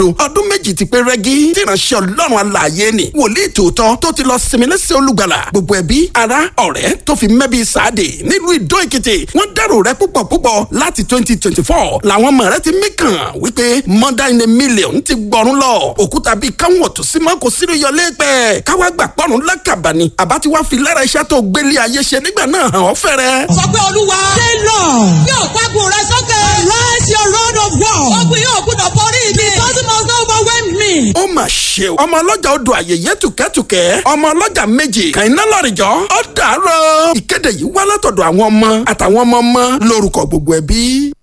ọdún méjì ti pé rẹ́gí tí ìránṣẹ́ ọlọ́run alààyè ni wòlíì tòótọ́ tó ti lọ sinmi lẹ́sẹ̀ olùgbàlà gbogbo ẹbí ará ọ̀rẹ́ tó fi mẹ́bí sáàdì nílùú ìdó èkìtì wọ́n dárò rẹ púpọ̀ púpọ̀ láti twenty twenty four làwọn ọmọ rẹ ti mí kàn wípé mother in a million ti gbọ́rún lọ òkúta bíi káwọn ọ̀tún sí mọ́ kò sírò yọlé pẹ́ káwá gbà pọ́nrún lákàbà ni àbá ti wá fi lára iṣẹ́ tó gbélé ayé ṣe nígbà náà hàn ọ́ fẹ́rẹ́. sọ pé olúwa. ṣé lọ. yóò pàgùn rẹ sókè. rise your road of war. ogun yóò gbúdọ̀ borí mi. the person must not overwhelm me. ó mà ṣe o ọmọ ọlọ́jà odò àyèyé tùkẹ́tùkẹ́ ọmọ ọlọ́jà méjì kàìná lọ́rìjọ́ ó dàárọ̀ ìkéde yìí wá látọ̀dọ̀ àwọn ọmọ àtàwọn ọmọ ọmọ lórúkọ gbogbo ẹbí.